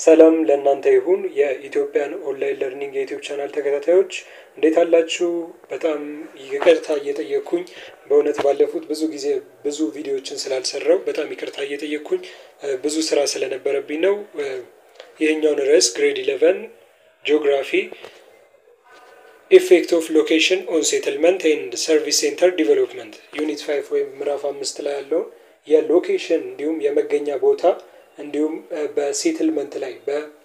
ሰላም ለእናንተ ይሁን የኢትዮጵያን ኦንላይን ለርኒንግ የዩቲዩብ ቻናል ተከታታዮች እንዴት አላችሁ? በጣም ይቅርታ እየጠየቅኩኝ በእውነት ባለፉት ብዙ ጊዜ ብዙ ቪዲዮዎችን ስላልሰራው በጣም ይቅርታ እየጠየቅኩኝ ብዙ ስራ ስለነበረብኝ ነው። ይህኛውን ርዕስ ግሬድ ኢለቨን ጂኦግራፊ ኢፌክት ኦፍ ሎኬሽን ኦን ሴትልመንት ኤንድ ሰርቪስ ሴንተር ዲቨሎፕመንት ዩኒት ፋይቭ ወይም ምዕራፍ አምስት ላይ ያለውን የሎኬሽን እንዲሁም የመገኛ ቦታ እንዲሁም በሴትልመንት ላይ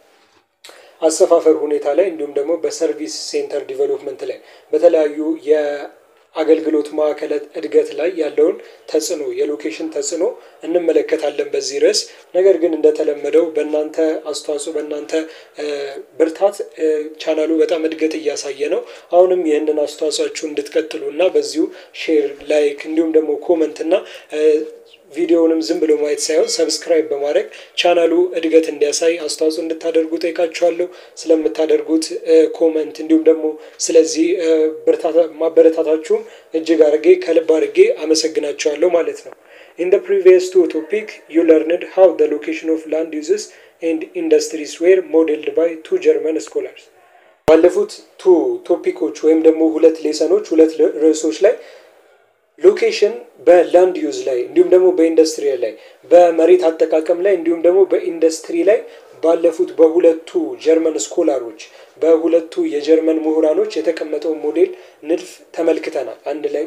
በአሰፋፈር ሁኔታ ላይ እንዲሁም ደግሞ በሰርቪስ ሴንተር ዲቨሎፕመንት ላይ በተለያዩ የአገልግሎት ማዕከላት እድገት ላይ ያለውን ተጽዕኖ የሎኬሽን ተጽዕኖ እንመለከታለን በዚህ ርዕስ። ነገር ግን እንደተለመደው በእናንተ አስተዋጽኦ በእናንተ ብርታት ቻናሉ በጣም እድገት እያሳየ ነው። አሁንም ይህንን አስተዋጽኦችሁ እንድትቀጥሉ እና በዚሁ ሼር፣ ላይክ እንዲሁም ደግሞ ኮመንት እና ቪዲዮውንም ዝም ብሎ ማየት ሳይሆን ሰብስክራይብ በማድረግ ቻናሉ እድገት እንዲያሳይ አስተዋጽኦ እንድታደርጉ ጠይቃችኋለሁ። ስለምታደርጉት ኮመንት እንዲሁም ደግሞ ስለዚህ ማበረታታችሁም እጅግ አድርጌ ከልብ አድርጌ አመሰግናችኋለሁ ማለት ነው። ኢን ደ ፕሪቪየስ ቱ ቶፒክ ዩ ለርንድ ሃው ደ ሎኬሽን ኦፍ ላንድ ዩዝስ ኤንድ ኢንዱስትሪስ ዌር ሞዴልድ ባይ ቱ ጀርመን ስኮላርስ ባለፉት ቱ ቶፒኮች ወይም ደግሞ ሁለት ሌሰኖች ሁለት ርዕሶች ላይ ሎኬሽን በላንድ ዩዝ ላይ እንዲሁም ደግሞ በኢንዱስትሪ ላይ በመሬት አጠቃቀም ላይ እንዲሁም ደግሞ በኢንዱስትሪ ላይ ባለፉት በሁለቱ ጀርመን ስኮላሮች በሁለቱ የጀርመን ምሁራኖች የተቀመጠውን ሞዴል ንድፍ ተመልክተናል። አንድ ላይ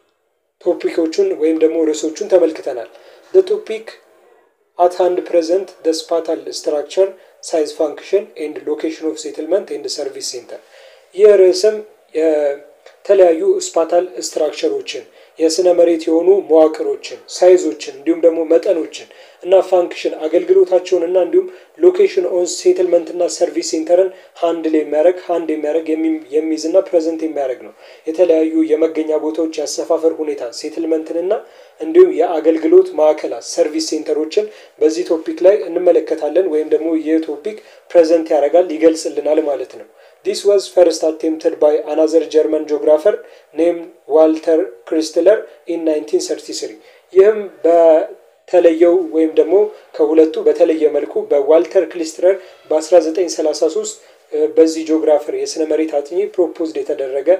ቶፒኮቹን ወይም ደግሞ ርዕሶቹን ተመልክተናል። ቶፒክ አት ሃንድ ፕሬዘንት ደ ስፓታል ስትራክቸር ሳይዝ ፋንክሽን ኤንድ ሎኬሽን ኦፍ ሴትልመንት ኤንድ ሰርቪስ ሴንተር። ይህ ርዕስም የተለያዩ ስፓታል ስትራክቸሮችን የስነ መሬት የሆኑ መዋቅሮችን፣ ሳይዞችን እንዲሁም ደግሞ መጠኖችን እና ፋንክሽን አገልግሎታቸውን እና እንዲሁም ሎኬሽን ኦን ሴትልመንት እና ሰርቪስ ሴንተርን ሃንድል የሚያደርግ ሃንድ የሚያደርግ የሚይዝ እና ፕሬዘንት የሚያደርግ ነው። የተለያዩ የመገኛ ቦታዎች የአሰፋፈር ሁኔታ ሴትልመንትን እና እንዲሁም የአገልግሎት ማዕከላት ሰርቪስ ሴንተሮችን በዚህ ቶፒክ ላይ እንመለከታለን። ወይም ደግሞ ይህ ቶፒክ ፕሬዘንት ያደርጋል ይገልጽልናል ማለት ነው። ዲስ ዋዝ ፈርስት አቴምፕትድ ባይ አናዘር ጀርመን ጂኦግራፈር ኔም ዋልተር ክሪስትለር ኢን 1933 ይህም በተለየው ወይም ደግሞ ከሁለቱ በተለየ መልኩ በዋልተር ክሪስትለር በ1933 በዚህ ጂኦግራፈር የስነ መሬት አጥኚ ፕሮፖዝድ የተደረገ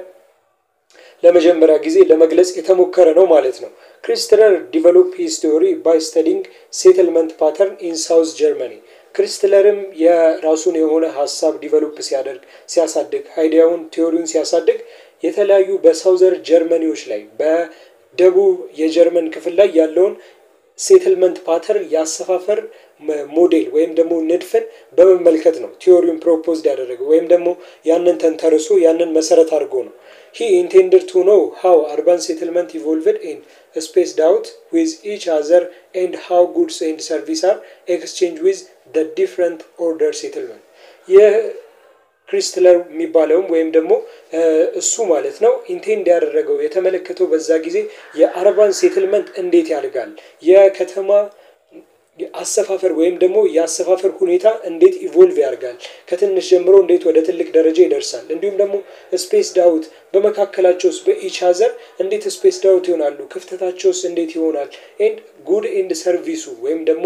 ለመጀመሪያ ጊዜ ለመግለጽ የተሞከረ ነው ማለት ነው። ክሪስትለር ዲቨሎፕ ሂስ ቲዮሪ ባይ ስተዲንግ ሴትልመንት ፓተርን ኢን ሳውዝ ጀርመኒ ክሪስትለርም የራሱን የሆነ ሀሳብ ዲቨሎፕ ሲያደርግ ሲያሳድግ አይዲያውን ቲዮሪውን ሲያሳድግ የተለያዩ በሳውዘር ጀርመኒዎች ላይ በደቡብ የጀርመን ክፍል ላይ ያለውን ሴትልመንት ፓተርን የአሰፋፈር ሞዴል ወይም ደግሞ ንድፍን በመመልከት ነው ቲዮሪውን ፕሮፖዝድ ያደረገው ወይም ደግሞ ያንን ተንተርሶ ያንን መሰረት አድርጎ ነው። ሂ ኢንቴንድድ ቱ ኖው ሃው አርባን ሴትልመንት ኢቮልቭድ ኤንድ ስፔስድ አውት ዊዝ ኢች አዘር ኤንድ ሃው ጉድስ ኤንድ ሰርቪስ አር ኤክስቼንጅ ዊዝ ደ ዲፍረንት ኦርደር ሴትልመንት ይህ ክሪስትለር የሚባለውም ወይም ደግሞ እሱ ማለት ነው ኢንቴንድ ያደረገው የተመለከተው በዛ ጊዜ የአርባን ሴትልመንት እንዴት ያድጋል፣ የከተማ አሰፋፈር ወይም ደግሞ የአሰፋፈር ሁኔታ እንዴት ኢቮልቭ ያደርጋል፣ ከትንሽ ጀምሮ እንዴት ወደ ትልቅ ደረጃ ይደርሳል፣ እንዲሁም ደግሞ ስፔስ ዳውት በመካከላቸውስ በኢች ሀዘር እንዴት ስፔስ ዳውት ይሆናሉ፣ ክፍተታቸውስ እንዴት ይሆናል፣ ኤንድ ጉድ ኤንድ ሰርቪሱ ወይም ደግሞ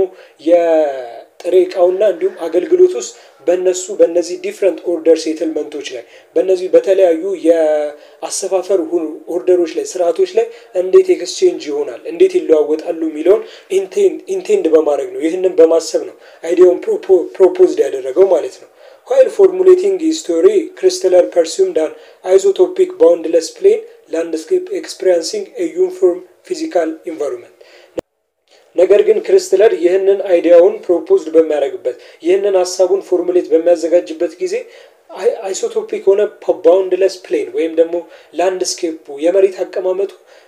የጥሬ እቃውና እንዲሁም አገልግሎት ውስጥ በእነሱ በእነዚህ ዲፍረንት ኦርደር ሴትልመንቶች ላይ በእነዚህ በተለያዩ የአሰፋፈር ኦርደሮች ላይ ስርዓቶች ላይ እንዴት ኤክስቼንጅ ይሆናል እንዴት ይለዋወጣሉ የሚለውን ኢንቴንድ በማድረግ ነው። ይህንን በማሰብ ነው አይዲያውን ፕሮፖዝድ ያደረገው ማለት ነው። ዋይል ፎርሙሌቲንግ ስቶሪ ክሪስትለር ፐርሱምድ አን አይዞቶፒክ ባውንድለስ ፕሌን ላንድስኬፕ ኤክስፔሪንሲንግ ዩኒፎርም ፊዚካል ኢንቫይሮንመንት ነገር ግን ክሪስትለር ይህንን አይዲያውን ፕሮፖዝድ በሚያደርግበት ይህንን ሀሳቡን ፎርሙሌት በሚያዘጋጅበት ጊዜ አይሶቶፒክ የሆነ ባውንድለስ ፕሌን ወይም ደግሞ ላንድስኬፑ የመሬት አቀማመጡ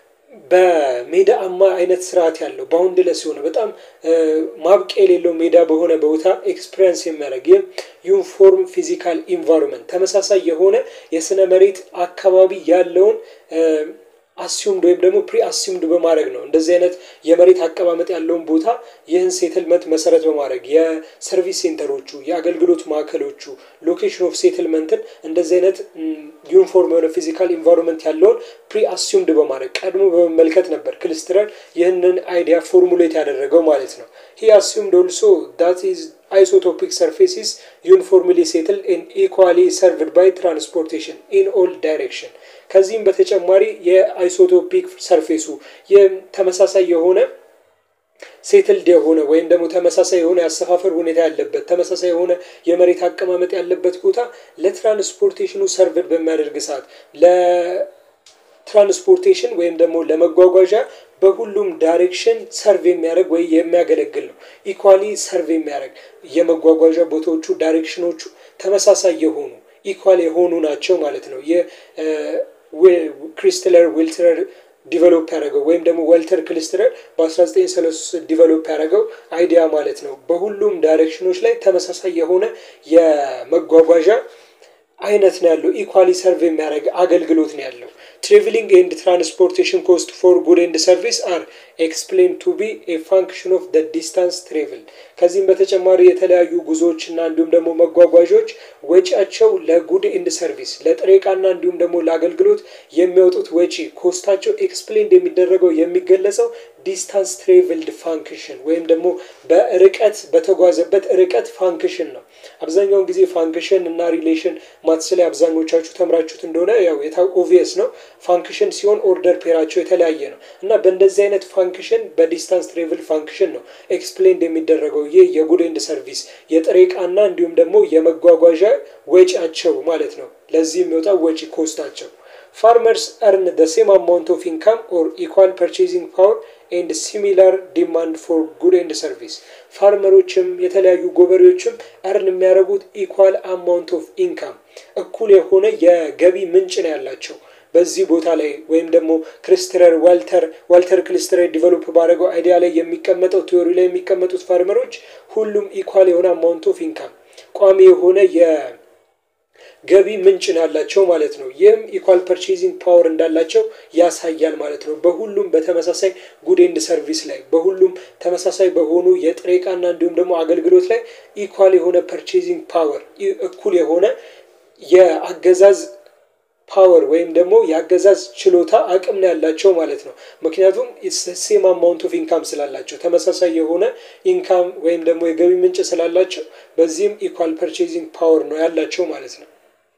በሜዳማ አይነት ስርዓት ያለው ባውንድለስ የሆነ በጣም ማብቂያ የሌለው ሜዳ በሆነ ቦታ ኤክስፔሪንስ የሚያደርግ ይህም ዩኒፎርም ፊዚካል ኢንቫይሮንመንት ተመሳሳይ የሆነ የስነ መሬት አካባቢ ያለውን አሲዩምድ ወይም ደግሞ ፕሪ አሲዩምድ በማድረግ ነው። እንደዚህ አይነት የመሬት አቀማመጥ ያለውን ቦታ ይህን ሴትልመንት መሰረት በማድረግ የሰርቪስ ሴንተሮቹ፣ የአገልግሎት ማዕከሎቹ ሎኬሽን ኦፍ ሴትልመንትን እንደዚህ አይነት ዩኒፎርም የሆነ ፊዚካል ኢንቫይሮንመንት ያለውን ፕሪ አሲዩምድ በማድረግ ቀድሞ በመመልከት ነበር ክሊስትለር ይህንን አይዲያ ፎርሙሌት ያደረገው ማለት ነው። ሂ አሲዩምድ ኦልሶ ዳት ኢዝ አይሶቶፒክ ሰርፌሲስ ዩኒፎርምሊ ሴትል ኢን ኢኳሊ ሰርቭድ ባይ ትራንስፖርቴሽን ኢን ኦል ዳይሬክሽን። ከዚህም በተጨማሪ የአይሶቶፒክ ሰርፌሱ ተመሳሳይ የሆነ ሴትልድ የሆነ ወይም ደግሞ ተመሳሳይ የሆነ የአሰፋፈር ሁኔታ ያለበት ተመሳሳይ የሆነ የመሬት አቀማመጥ ያለበት ቦታ ለትራንስፖርቴሽኑ ሰርቭድ በሚያደርግ ሰዓት ለትራንስፖርቴሽን ወይም ደግሞ ለመጓጓዣ በሁሉም ዳይሬክሽን ሰርቭ የሚያደርግ ወይ የሚያገለግል ነው። ኢኳሊ ሰርቭ የሚያደርግ የመጓጓዣ ቦታዎቹ ዳይሬክሽኖቹ ተመሳሳይ የሆኑ ኢኳል የሆኑ ናቸው ማለት ነው። የክሪስትለር ዊልትረር ዲቨሎፕ ያደረገው ወይም ደግሞ ወልተር ክሊስትረር በ1933 ዲቨሎፕ ያደረገው አይዲያ ማለት ነው። በሁሉም ዳይሬክሽኖች ላይ ተመሳሳይ የሆነ የመጓጓዣ አይነት ነው ያለው። ኢኳሊ ሰርቭ የሚያደርግ አገልግሎት ነው ያለው። ትራቨሊንግ ኤንድ ትራንስፖርቴሽን ኮስት ፎር ጉድ ኤንድ ሰርቪስ አር ኤክስፕሌን ቱ ቢ ኤ ፋንክሽን ኦፍ ደ ዲስታንስ ትሬቭል። ከዚህም በተጨማሪ የተለያዩ ጉዞዎች እና እንዲሁም ደግሞ መጓጓዦች ወጪያቸው ለጉድ ኤንድ ሰርቪስ ለጥሬ ዕቃና እንዲሁም ደግሞ ለአገልግሎት የሚያወጡት ወጪ ኮስታቸው ኤክስፕሌን የሚደረገው የሚገለጸው ዲስታንስ ትሬቭልድ ፋንክሽን ወይም ደግሞ በርቀት በተጓዘበት ርቀት ፋንክሽን ነው። አብዛኛውን ጊዜ ፋንክሽን እና ሪሌሽን ማትስ ላይ አብዛኞቻችሁ ተምራችሁት እንደሆነ ያው የታ ኦቪየስ ነው። ፋንክሽን ሲሆን ኦርደር ፔራቸው የተለያየ ነው እና በእንደዚህ አይነት ፋንክሽን በዲስታንስ ትሬቭል ፋንክሽን ነው ኤክስፕሌንድ የሚደረገው ይህ የጉድ ኤንድ ሰርቪስ የጥሬ ዕቃና እንዲሁም ደግሞ የመጓጓዣ ወጪያቸው ማለት ነው። ለዚህ የሚወጣው ወጪ ኮስታቸው ፋርመርስ እርን ደ ሴም አማውንት ኦፍ ኢንካም ኦር ኢኳል ፐርቼዚንግ ፓወር ኤንድ ሲሚላር ዲማንድ ፎር ጉድ ኤንድ ሰርቪስ። ፋርመሮችም የተለያዩ ገበሬዎችም እርን የሚያደርጉት ኢኳል አማውንት ኦፍ ኢንካም እኩል የሆነ የገቢ ምንጭ ነው ያላቸው በዚህ ቦታ ላይ ወይም ደግሞ ክሪስትለር ዋልተር ዋልተር ክሪስትለር ዲቨሎፕ ባደረገው አይዲያ ላይ የሚቀመጠው ቲዮሪ ላይ የሚቀመጡት ፋርመሮች ሁሉም ኢኳል የሆነ አማውንት ኦፍ ኢንካም ቋሚ የሆነ የገቢ ምንጭ ነው ያላቸው ማለት ነው። ይህም ኢኳል ፐርቼዚንግ ፓወር እንዳላቸው ያሳያል ማለት ነው። በሁሉም በተመሳሳይ ጉድ ኤንድ ሰርቪስ ላይ በሁሉም ተመሳሳይ በሆኑ የጥሬ ዕቃና እንዲሁም ደግሞ አገልግሎት ላይ ኢኳል የሆነ ፐርቼዚንግ ፓወር እኩል የሆነ የአገዛዝ ፓወር ወይም ደግሞ የአገዛዝ ችሎታ አቅም ነው ያላቸው ማለት ነው። ምክንያቱም ሴም አማውንት ኦፍ ኢንካም ስላላቸው ተመሳሳይ የሆነ ኢንካም ወይም ደግሞ የገቢ ምንጭ ስላላቸው በዚህም ኢኳል ፐርቼዚንግ ፓወር ነው ያላቸው ማለት ነው።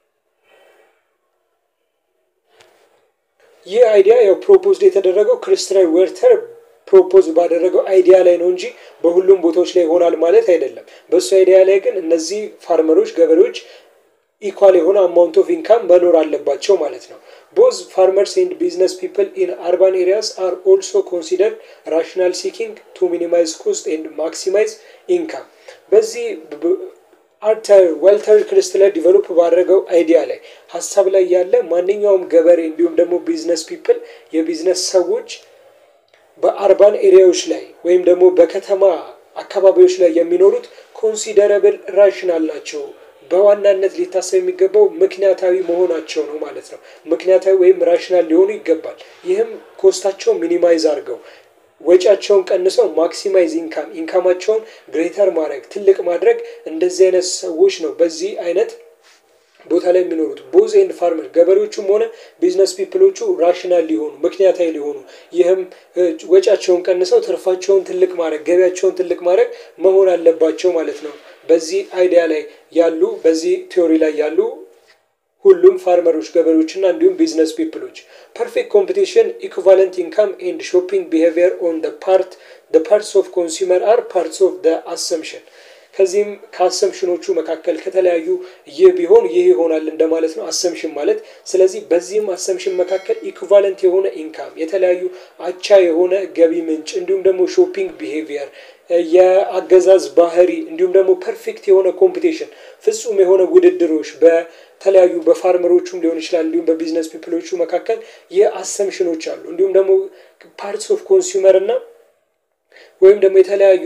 ይህ አይዲያ ያው ፕሮፖዝድ የተደረገው ክሪስትለር ዌርተር ፕሮፖዝ ባደረገው አይዲያ ላይ ነው እንጂ በሁሉም ቦታዎች ላይ ይሆናል ማለት አይደለም። በእሱ አይዲያ ላይ ግን እነዚህ ፋርመሮች ገበሬዎች ኢኳል የሆነ አማውንት ኦፍ ኢንካም መኖር አለባቸው ማለት ነው። ቦዝ ፋርመርስ ኤንድ ቢዝነስ ፒፕል ኢን አርባን ኤሪያስ አር ኦልሶ ኮንሲደር ራሽናል ሲኪንግ ቱ ሚኒማይዝ ኮስት ኤንድ ማክሲማይዝ ኢንካም። በዚህ አርተር ዋልተር ክሪስትለር ዲቨሎፕ ባደረገው አይዲያ ላይ ሀሳብ ላይ ያለ ማንኛውም ገበሬ እንዲሁም ደግሞ ቢዝነስ ፒፕል የቢዝነስ ሰዎች በአርባን ኤሪያዎች ላይ ወይም ደግሞ በከተማ አካባቢዎች ላይ የሚኖሩት ኮንሲደረብል ራሽናል ናቸው። በዋናነት ሊታሰብ የሚገባው ምክንያታዊ መሆናቸው ነው ማለት ነው። ምክንያታዊ ወይም ራሽናል ሊሆኑ ይገባል። ይህም ኮስታቸው ሚኒማይዝ አድርገው ወጪያቸውን ቀንሰው ማክሲማይዝ ኢንካም ኢንካማቸውን ግሬተር ማድረግ ትልቅ ማድረግ እንደዚህ አይነት ሰዎች ነው በዚህ አይነት ቦታ ላይ የሚኖሩት ቦዝ ኤንድ ፋርመር ገበሬዎቹም ሆነ ቢዝነስ ፒፕሎቹ ራሽናል ሊሆኑ ምክንያታዊ ሊሆኑ ይህም ወጪያቸውን ቀንሰው ትርፋቸውን ትልቅ ማድረግ ገቢያቸውን ትልቅ ማድረግ መሆን አለባቸው ማለት ነው። በዚህ አይዲያ ላይ ያሉ በዚህ ቲዮሪ ላይ ያሉ ሁሉም ፋርመሮች ገበሬዎችና እንዲሁም ቢዝነስ ፒፕሎች ፐርፌክት ኮምፒቲሽን ኢኩቫለንት ኢንካም ኤንድ ሾፒንግ ቢሄቪየር ኦን ፓርት ፓርትስ ኦፍ ኮንሱመር አር ፓርትስ ኦፍ አሰምሽን ከዚህም ከአሰምሽኖቹ መካከል ከተለያዩ ይህ ቢሆን ይህ ይሆናል እንደማለት ነው። አሰምሽን ማለት ስለዚህ በዚህም አሰምሽን መካከል ኢኩቫለንት የሆነ ኢንካም የተለያዩ አቻ የሆነ ገቢ ምንጭ እንዲሁም ደግሞ ሾፒንግ ቢሄቪየር የአገዛዝ ባህሪ እንዲሁም ደግሞ ፐርፌክት የሆነ ኮምፒቴሽን ፍጹም የሆነ ውድድሮች በተለያዩ በፋርመሮቹም ሊሆን ይችላል እንዲሁም በቢዝነስ ፒፕሎቹ መካከል የአሰምሽኖች አሉ። እንዲሁም ደግሞ ፓርትስ ኦፍ ኮንሱመር እና ወይም ደግሞ የተለያዩ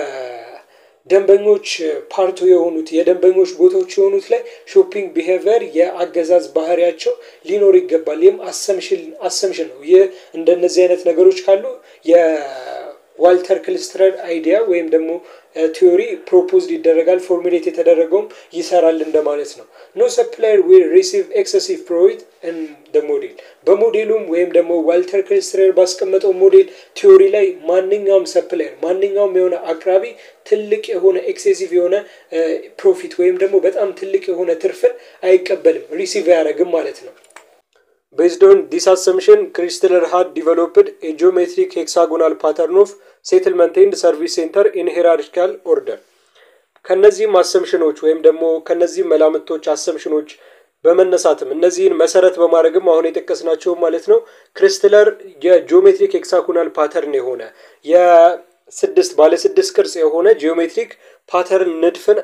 የደንበኞች ፓርቱ የሆኑት የደንበኞች ቦታዎች የሆኑት ላይ ሾፒንግ ቢሄቪየር የአገዛዝ ባህሪያቸው ሊኖር ይገባል። ይህም አሰምሽን ነው። ይህ እንደነዚህ አይነት ነገሮች ካሉ ዋልተር ክልስትረር አይዲያ ወይም ደግሞ ቲዮሪ ፕሮፖዝድ ይደረጋል። ፎርሙሌት የተደረገውም ይሰራል እንደማለት ነው። ኖ ሰፕላየር ዊል ሪሲቭ ኤክሰሲቭ ፕሮፊት ኢን ደ ሞዴል በሞዴሉም ወይም ደግሞ ዋልተር ክልስትረር ባስቀመጠው ሞዴል ቲዮሪ ላይ ማንኛውም ሰፕላየር ማንኛውም የሆነ አቅራቢ ትልቅ የሆነ ኤክሴሲቭ የሆነ ፕሮፊት ወይም ደግሞ በጣም ትልቅ የሆነ ትርፍን አይቀበልም፣ ሪሲቭ አያደርግም ማለት ነው። Based on this assumption, Chrysler had developed a geometric hexagonal pattern of settlement and service center in hierarchical order. ከነዚህም አሰምሽኖች ወይም ደግሞ ከነዚህም መላምቶች አሰምሽኖች በመነሳትም እነዚህን መሰረት በማድረግም አሁን የጠቀስናቸው ማለት ነው ክሪስትለር የጂኦሜትሪክ ሄክሳጎናል ፓተርን የሆነ የስድስት ባለ ስድስት ቅርጽ የሆነ ጂኦሜትሪክ ፓተርን ንድፍን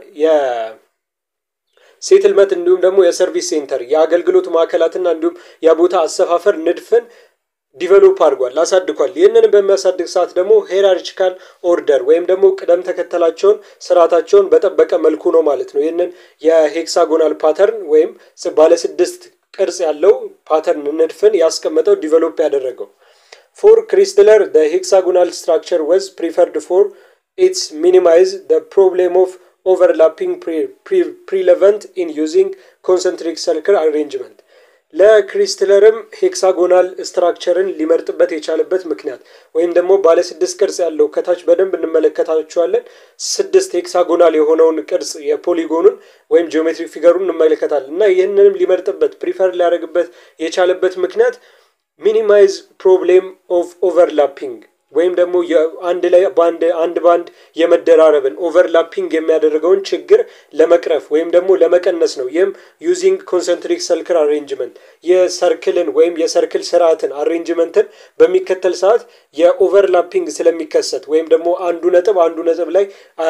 ሴትልመንት እንዲሁም ደግሞ የሰርቪስ ሴንተር የአገልግሎት ማዕከላትና እንዲሁም የቦታ አሰፋፈር ንድፍን ዲቨሎፕ አድርጓል አሳድጓል። ይህንን በሚያሳድግ ሰዓት ደግሞ ሄራርቺካል ኦርደር ወይም ደግሞ ቅደም ተከተላቸውን ስርዓታቸውን በጠበቀ መልኩ ነው ማለት ነው። ይህንን የሄክሳጎናል ፓተርን ወይም ባለስድስት ቅርጽ ያለው ፓተርን ንድፍን ያስቀመጠው ዲቨሎፕ ያደረገው ፎር ክሪስትለር ደ ሄክሳጎናል ስትራክቸር ወዝ ፕሪፈርድ ፎር ኢትስ ሚኒማይዝ ደ ፕሮብሌም ኦፍ ኦቨርላፒንግ ፕሪለቨንት ኢን ዩዚንግ ኮንሰንትሪክ ሰርክል አሬንጅመንት ለክሪስትለርም ሄክሳጎናል ስትራክቸርን ሊመርጥበት የቻለበት ምክንያት ወይም ደግሞ ባለ ስድስት ቅርጽ ያለው ከታች በደንብ እንመለከታቸዋለን። ስድስት ሄክሳጎናል የሆነውን ቅርጽ የፖሊጎኑን ወይም ጂኦሜትሪክ ፊገሩን እንመለከታለን እና ይህንንም ሊመርጥበት ፕሪፈር ሊያደርግበት የቻለበት ምክንያት ሚኒማይዝ ፕሮብሌም ኦፍ ኦቨርላፒንግ ወይም ደግሞ አንድ ላይ በአንድ አንድ በአንድ የመደራረብን ኦቨርላፒንግ የሚያደርገውን ችግር ለመቅረፍ ወይም ደግሞ ለመቀነስ ነው። ይህም ዩዚንግ ኮንሰንትሪክ ሰልክል አሬንጅመንት የሰርክልን ወይም የሰርክል ስርዓትን አሬንጅመንትን በሚከተል ሰዓት የኦቨርላፒንግ ስለሚከሰት ወይም ደግሞ አንዱ ነጥብ አንዱ ነጥብ ላይ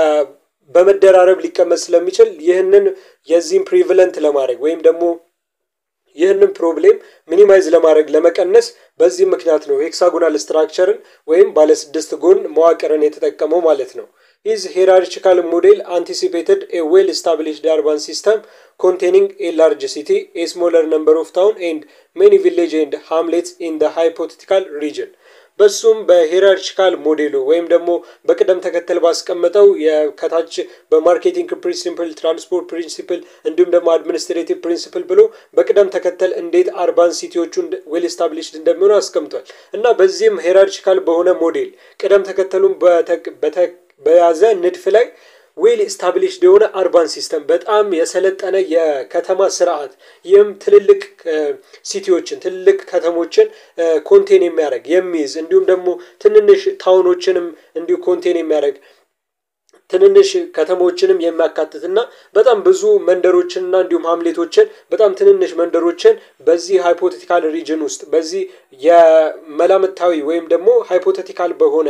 በመደራረብ ሊቀመጥ ስለሚችል ይህንን የዚህም ፕሪቪለንት ለማድረግ ወይም ደግሞ ይህንን ፕሮብሌም ሚኒማይዝ ለማድረግ ለመቀነስ በዚህ ምክንያት ነው ሄክሳጎናል ስትራክቸርን ወይም ባለስድስት ጎን መዋቅርን የተጠቀመው ማለት ነው። ሂዝ ሄራርቺካል ሞዴል አንቲሲፔትድ ኤ ዌል ስታብሊሽድ አርባን ሲስተም ኮንቴኒንግ ኤ ላርጅ ሲቲ ኤ ስሞለር ነምበር ኦፍ ታውን ኤንድ ሜኒ ቪሌጅ ኤንድ ሃምሌትስ ኢን ደ ሃይፖቴቲካል ሪጅን በሱም በሄራርቺካል ሞዴሉ ወይም ደግሞ በቅደም ተከተል ባስቀመጠው ከታች በማርኬቲንግ ፕሪንሲፕል፣ ትራንስፖርት ፕሪንሲፕል እንዲሁም ደግሞ አድሚኒስትሬቲቭ ፕሪንሲፕል ብሎ በቅደም ተከተል እንዴት አርባን ሲቲዎቹ ዌል ስታብሊሽድ እንደሚሆኑ አስቀምጧል እና በዚህም ሄራርቺካል በሆነ ሞዴል ቅደም ተከተሉን በያዘ ንድፍ ላይ ዌል ስታብሊሽድ የሆነ አርባን ሲስተም በጣም የሰለጠነ የከተማ ስርዓት ይህም ትልልቅ ሲቲዎችን ትልልቅ ከተሞችን ኮንቴን የሚያደርግ የሚይዝ እንዲሁም ደግሞ ትንንሽ ታውኖችንም እንዲሁ ኮንቴን የሚያደርግ ትንንሽ ከተሞችንም የሚያካትትና በጣም ብዙ መንደሮችንና እንዲሁም ሀምሌቶችን በጣም ትንንሽ መንደሮችን በዚህ ሃይፖቴቲካል ሪጅን ውስጥ በዚህ የመላምታዊ ወይም ደግሞ ሃይፖቴቲካል በሆነ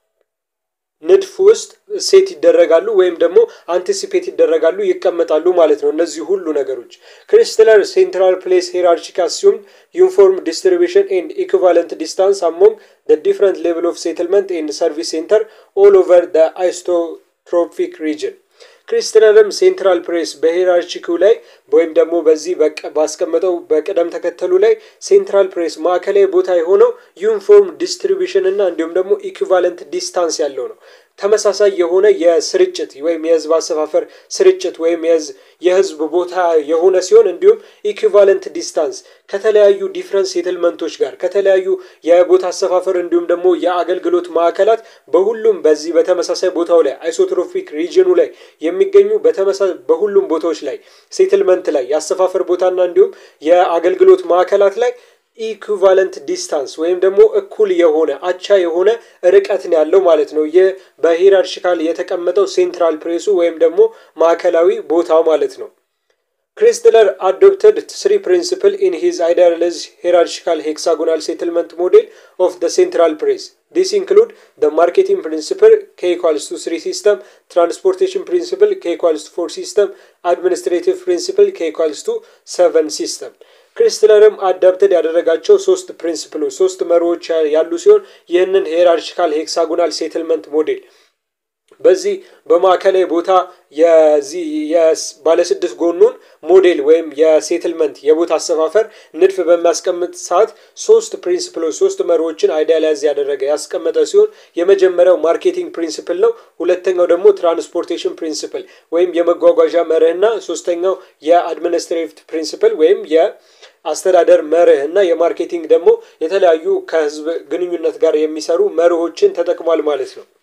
ንድፍ ውስጥ ሴት ይደረጋሉ ወይም ደግሞ አንቲሲፔት ይደረጋሉ ይቀመጣሉ ማለት ነው። እነዚህ ሁሉ ነገሮች ክሪስትለር ሴንትራል ፕሌስ ሄራርቺክ አሲዩም ዩኒፎርም ዲስትሪቢሽን ኤንድ ኢኩቫለንት ዲስታንስ አሞንግ ደ ዲፍረንት ሌቭል ኦፍ ሴትልመንት ኤንድ ሰርቪስ ሴንተር ኦል ኦቨር ደ አይሶትሮፒክ ሪጅን ክሪስትለርም ሴንትራል ፕሬስ በሄራርቺኪው ላይ ወይም ደግሞ በዚህ ባስቀመጠው በቅደም ተከተሉ ላይ ሴንትራል ፕሬስ ማዕከላዊ ቦታ የሆነው ዩኒፎርም ዲስትሪቢሽን እና እንዲሁም ደግሞ ኢኩቫለንት ዲስታንስ ያለው ነው። ተመሳሳይ የሆነ የስርጭት ወይም የህዝብ አሰፋፈር ስርጭት ወይም የህዝብ ቦታ የሆነ ሲሆን እንዲሁም ኢኩቫለንት ዲስታንስ ከተለያዩ ዲፍረንት ሴትልመንቶች ጋር ከተለያዩ የቦታ አሰፋፈር እንዲሁም ደግሞ የአገልግሎት ማዕከላት በሁሉም በዚህ በተመሳሳይ ቦታው ላይ አይሶትሮፊክ ሪጅኑ ላይ የሚገኙ በተመሳሳይ በሁሉም ቦታዎች ላይ ሴትልመንት ላይ የአሰፋፈር ቦታና እንዲሁም የአገልግሎት ማዕከላት ላይ ኢኩቫለንት ዲስታንስ ወይም ደግሞ እኩል የሆነ አቻ የሆነ ርቀት ነው ያለው ማለት ነው። ይህ በሂራርቺካል የተቀመጠው ሴንትራል ፕሬሱ ወይም ደግሞ ማዕከላዊ ቦታው ማለት ነው። ክሪስትለር አዶፕተድ ስሪ ፕሪንሲፕል ኢን ሂዝ አይዲያላይዝ ሄራርቺካል ሄክሳጎናል ሴትልመንት ሞዴል ኦፍ ደ ሴንትራል ፕሬስ ዲስ ኢንክሉድ ደ ማርኬቲንግ ፕሪንሲፕል ኬ ኢኳልስ ቱ ስሪ ሲስተም፣ ትራንስፖርቴሽን ፕሪንሲፕል ኬ ኢኳልስ ቱ ፎር ሲስተም፣ አድሚኒስትሬቲቭ ፕሪንሲፕል ኬ ኢኳልስ ቱ ሰቨን ሲስተም። ክሪስትለርም አዳፕተድ ያደረጋቸው ሶስት ፕሪንሲፕሎች ሶስት መሪዎች ያሉ ሲሆን ይህንን ሄራርቺካል ሄክሳጎናል ሴትልመንት ሞዴል በዚህ በማዕከላዊ ቦታ የዚህ ባለስድስት ጎኑን ሞዴል ወይም የሴትልመንት የቦታ አሰፋፈር ንድፍ በሚያስቀምጥ ሰዓት ሶስት ፕሪንስፕሎች ሶስት መሪዎችን አይዲያላይዝ ያደረገ ያስቀመጠ ሲሆን የመጀመሪያው ማርኬቲንግ ፕሪንስፕል ነው። ሁለተኛው ደግሞ ትራንስፖርቴሽን ፕሪንስፕል ወይም የመጓጓዣ መርህና ሶስተኛው የአድሚኒስትሬቲቭ ፕሪንስፕል ወይም የአስተዳደር መርህ እና የማርኬቲንግ ደግሞ የተለያዩ ከህዝብ ግንኙነት ጋር የሚሰሩ መርሆችን ተጠቅሟል ማለት ነው።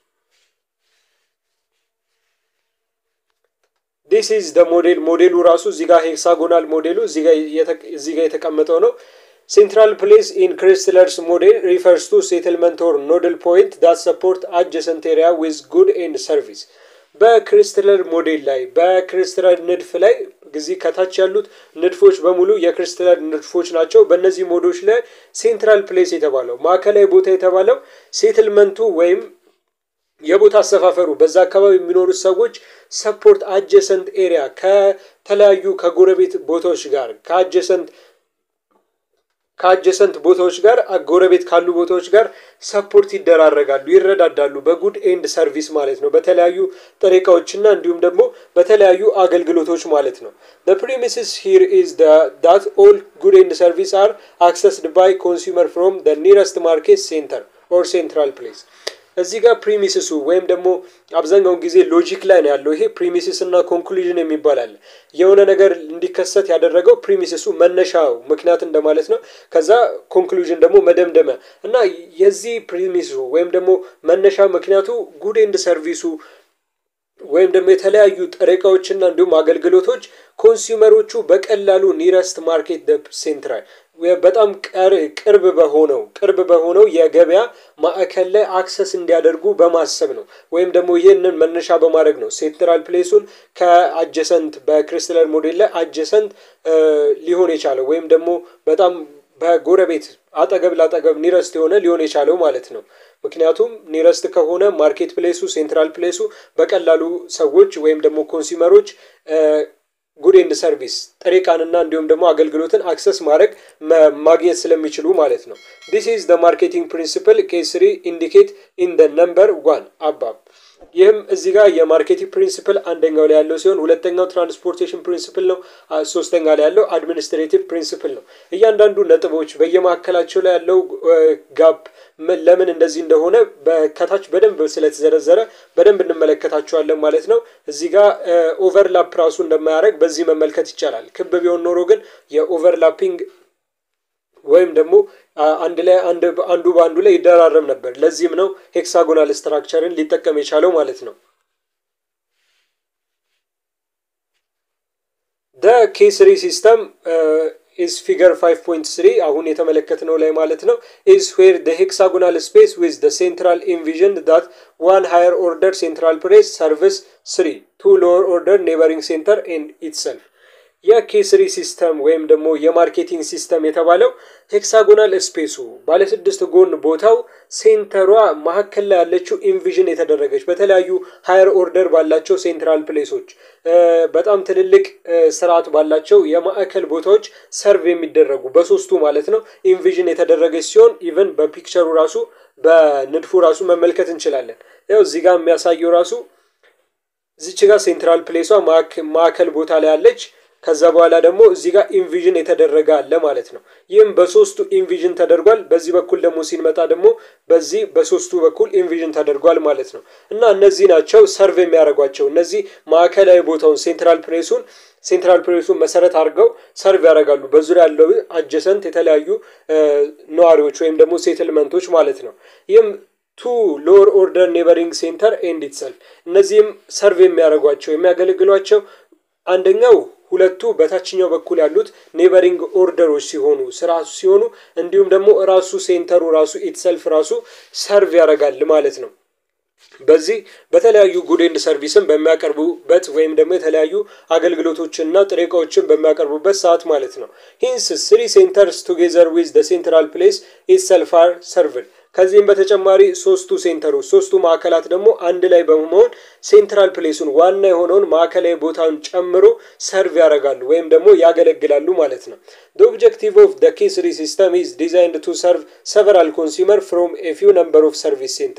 ዲስ ኢዝ ደ ሞዴል ሞዴሉ ራሱ እዚህ ጋር ሄክሳጎናል ሞዴሉ እዚህ ጋር የተቀመጠው ነው። ሴንትራል ፕሌስ ኢን ክሪስትለርስ ሞዴል ሪፈርስ ቱ ሴትልመንት ኦር ኖድል ፖይንት ዳት ሰፖርት አጀሰንት ኤሪያ ዊዝ ጉድ ኤንድ ሰርቪስ። በክሪስትለር ሞዴል ላይ በክሪስትለር ንድፍ ላይ እዚህ ከታች ያሉት ንድፎች በሙሉ የክሪስትለር ንድፎች ናቸው። በእነዚህ ሞዶች ላይ ሴንትራል ፕሌስ የተባለው ማዕከላዊ ቦታ የተባለው ሴትልመንቱ ወይም የቦታ አሰፋፈሩ በዛ አካባቢ የሚኖሩት ሰዎች ሰፖርት አጀሰንት ኤሪያ ከተለያዩ ከጎረቤት ቦታዎች ጋር ከአጀሰንት ከአጀሰንት ቦታዎች ጋር ጎረቤት ካሉ ቦታዎች ጋር ሰፖርት ይደራረጋሉ፣ ይረዳዳሉ። በጉድ ኤንድ ሰርቪስ ማለት ነው። በተለያዩ ጥሬ ዕቃዎችና እንዲሁም ደግሞ በተለያዩ አገልግሎቶች ማለት ነው። the premises here is the that all good and service are accessed by consumer from the nearest market center or central place እዚህ ጋር ፕሪሚስሱ ወይም ደግሞ አብዛኛውን ጊዜ ሎጂክ ላይ ነው ያለው። ይሄ ፕሪሚስስ እና ኮንክሉዥን የሚባል አለ። የሆነ ነገር እንዲከሰት ያደረገው ፕሪሚስሱ መነሻው ምክንያት እንደማለት ነው። ከዛ ኮንክሉዥን ደግሞ መደምደሚያ እና የዚህ ፕሪሚሱ ወይም ደግሞ መነሻ ምክንያቱ ጉድ ኤንድ ሰርቪሱ ወይም ደግሞ የተለያዩ ጥሬ ዕቃዎችና እንዲሁም አገልግሎቶች ኮንሱመሮቹ በቀላሉ ኒረስት ማርኬት ሴንትራል በጣም ቅርብ በሆነው ቅርብ በሆነው የገበያ ማዕከል ላይ አክሰስ እንዲያደርጉ በማሰብ ነው። ወይም ደግሞ ይህንን መነሻ በማድረግ ነው ሴንትራል ፕሌሱን ከአጀሰንት በክሪስትለር ሞዴል ላይ አጀሰንት ሊሆን የቻለው ወይም ደግሞ በጣም በጎረቤት አጠገብ ላጠገብ ኒረስት የሆነ ሊሆን የቻለው ማለት ነው። ምክንያቱም ኒረስት ከሆነ ማርኬት ፕሌሱ ሴንትራል ፕሌሱ በቀላሉ ሰዎች ወይም ደግሞ ኮንሱመሮች ጉድ ኤንድ ሰርቪስ ጥሬ ዕቃንና እንዲሁም ደግሞ አገልግሎትን አክሰስ ማድረግ ማግኘት ስለሚችሉ ማለት ነው። ዲስ ኢዝ ደ ማርኬቲንግ ፕሪንሲፕል ኬስ ስሪ ኢንዲኬት ኢን ደ ነምበር ዋን አባብ ይህም እዚህ ጋር የማርኬቲንግ ፕሪንሲፕል አንደኛው ላይ ያለው ሲሆን ሁለተኛው ትራንስፖርቴሽን ፕሪንሲፕል ነው። ሶስተኛ ላይ ያለው አድሚኒስትሬቲቭ ፕሪንሲፕል ነው። እያንዳንዱ ነጥቦች በየመካከላቸው ላይ ያለው ጋፕ ለምን እንደዚህ እንደሆነ ከታች በደንብ ስለተዘረዘረ በደንብ እንመለከታቸዋለን ማለት ነው። እዚህ ጋር ኦቨርላፕ ራሱ እንደማያደርግ በዚህ መመልከት ይቻላል። ክብ ቢሆን ኖሮ ግን የኦቨርላፒንግ ወይም ደግሞ አንድ ላይ አንዱ በአንዱ ላይ ይደራረብ ነበር። ለዚህም ነው ሄክሳጎናል ስትራክቸርን ሊጠቀም የቻለው ማለት ነው። ደ ኬስሪ ሲስተም ኢዝ ፊገር 5.3 አሁን የተመለከትነው ላይ ማለት ነው ኢዝ ዌር ደ ሄክሳጎናል ስፔስ ዊዝ ደ ሴንትራል ኢንቪዥን ዳት ዋን ሃየር ኦርደር ሴንትራል ፕሬስ ሰርቪስ ስሪ ቱ ሎወር ኦርደር ኔበሪንግ ሴንተር ኤንድ ኢትሰልፍ የኬስሪ ሲስተም ወይም ደግሞ የማርኬቲንግ ሲስተም የተባለው ሄክሳጎናል ስፔሱ ባለስድስት ጎን ቦታው ሴንተሯ መካከል ላይ ያለችው ኢንቪዥን የተደረገች በተለያዩ ሃየር ኦርደር ባላቸው ሴንትራል ፕሌሶች በጣም ትልልቅ ስርዓት ባላቸው የማዕከል ቦታዎች ሰርቭ የሚደረጉ በሶስቱ ማለት ነው ኢንቪዥን የተደረገች ሲሆን ኢቨን በፒክቸሩ ራሱ በንድፉ ራሱ መመልከት እንችላለን። ያው እዚህ ጋር የሚያሳየው ራሱ እዚች ጋር ሴንትራል ፕሌሷ ማዕከል ቦታ ላይ ያለች ከዛ በኋላ ደግሞ እዚህ ጋር ኢንቪዥን የተደረገ አለ ማለት ነው። ይህም በሶስቱ ኢንቪዥን ተደርጓል። በዚህ በኩል ደግሞ ሲንመጣ ደግሞ በዚህ በሶስቱ በኩል ኢንቪዥን ተደርጓል ማለት ነው። እና እነዚህ ናቸው ሰርቭ የሚያደርጓቸው እነዚህ ማዕከላዊ ቦታውን ሴንትራል ፕሬሱን ሴንትራል ፕሬሱን መሰረት አድርገው ሰርቭ ያደርጋሉ። በዙሪያ ያለው አጀሰንት የተለያዩ ነዋሪዎች ወይም ደግሞ ሴትልመንቶች ማለት ነው። ይህም ቱ ሎወር ኦርደር ኔበሪንግ ሴንተር ኤንድ ኢትሰልፍ እነዚህም ሰርቭ የሚያደርጓቸው የሚያገለግሏቸው አንደኛው ሁለቱ በታችኛው በኩል ያሉት ኔበሪንግ ኦርደሮች ሲሆኑ ስራሱ ሲሆኑ እንዲሁም ደግሞ ራሱ ሴንተሩ ራሱ ኢትሰልፍ ራሱ ሰርቭ ያደርጋል ማለት ነው። በዚህ በተለያዩ ጉድ ኤንድ ሰርቪስን በሚያቀርቡበት ወይም ደግሞ የተለያዩ አገልግሎቶችንና ጥሬ ዕቃዎችን በሚያቀርቡበት ሰዓት ማለት ነው። ሂንስ ስሪ ሴንተርስ ቱጌዘር ዊዝ ደ ሴንትራል ፕሌስ ኢትሰልፍ አር ሰርቭድ ከዚህም በተጨማሪ ሶስቱ ሴንተሮች ሶስቱ ማዕከላት ደግሞ አንድ ላይ በመሆን ሴንትራል ፕሌሱን ዋና የሆነውን ማዕከላዊ ቦታውን ጨምሮ ሰርቭ ያደርጋሉ ወይም ደግሞ ያገለግላሉ ማለት ነው። ደ ኦብጀክቲቭ ኦፍ ደ ኬስሪ ሲስተም ኢዝ ዲዛይንድ ቱ ሰርቭ ሰቨራል ኮንሱመር ፍሮም ኤ ፊው ነምበር ኦፍ ሰርቪስ ሴንተር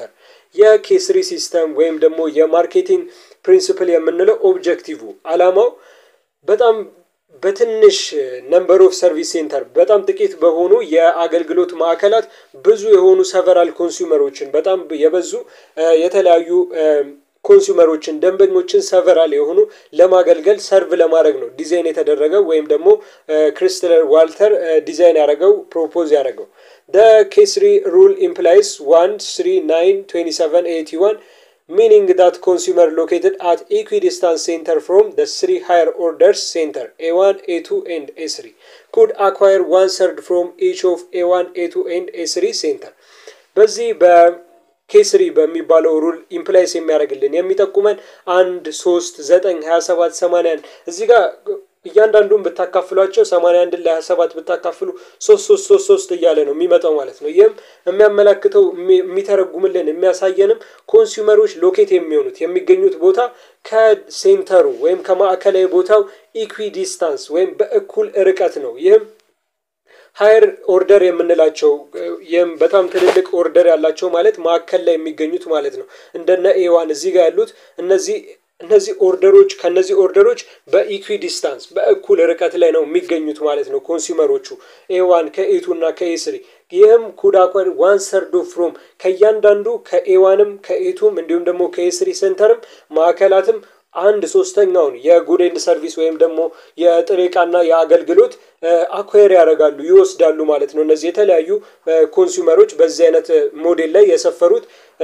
የኬስሪ ሲስተም ወይም ደግሞ የማርኬቲንግ ፕሪንሲፕል የምንለው ኦብጀክቲቭ አላማው በጣም በትንሽ ነምበር ኦፍ ሰርቪስ ሴንተር በጣም ጥቂት በሆኑ የአገልግሎት ማዕከላት ብዙ የሆኑ ሰቨራል ኮንሱመሮችን በጣም የበዙ የተለያዩ ኮንሱመሮችን ደንበኞችን ሰቨራል የሆኑ ለማገልገል ሰርቭ ለማድረግ ነው ዲዛይን የተደረገው ወይም ደግሞ ክሪስትለር ዋልተር ዲዛይን ያደረገው ፕሮፖዝ ያደረገው ደ ኬስሪ ሩል ኢምፕላይስ ዋን ስሪ ናይን ትዌንቲ ሰቨን ኤቲ ዋን meaning that consumer located at equidistance center from the three higher orders center A1, A2 and A3 could acquire one third from each of A1, A2 and A3 center በዚህ በኬስሪ በሚባለው ሩል ኢምፕላይስ የሚያደርግልን የሚጠቁመን አንድ ሶስት ዘጠኝ ሀያ ሰባት ሰማንያን እዚህ ጋር እያንዳንዱን ብታካፍሏቸው ሰማንያ አንድን ለሀያ ሰባት ብታካፍሉ ሶስት ሶስት ሶስት ሶስት እያለ ነው የሚመጣው ማለት ነው። ይህም የሚያመላክተው የሚተረጉምልን የሚያሳየንም ኮንሱመሮች ሎኬት የሚሆኑት የሚገኙት ቦታ ከሴንተሩ ወይም ከማዕከላዊ ቦታው ኢኩዊ ዲስታንስ ወይም በእኩል ርቀት ነው። ይህም ሀየር ኦርደር የምንላቸው ይህም በጣም ትልልቅ ኦርደር ያላቸው ማለት ማዕከል ላይ የሚገኙት ማለት ነው። እንደነ ኤዋን እዚህ ጋር ያሉት እነዚህ እነዚህ ኦርደሮች ከነዚህ ኦርደሮች በኢኩዊ ዲስታንስ በእኩል ርቀት ላይ ነው የሚገኙት ማለት ነው ኮንሱመሮቹ ኤዋን ከኤቱ እና ከኤስሪ ይህም ኩዳኳን ዋን ሰርዶ ፍሮም ከእያንዳንዱ ከኤዋንም ከኤቱም እንዲሁም ደግሞ ከኤስሪ ሴንተርም ማዕከላትም አንድ ሶስተኛውን የጉድ ኤንድ ሰርቪስ ወይም ደግሞ የጥሬ ዕቃና የአገልግሎት አኳየር ያደርጋሉ ይወስዳሉ ማለት ነው። እነዚህ የተለያዩ ኮንሱመሮች በዚህ አይነት ሞዴል ላይ የሰፈሩት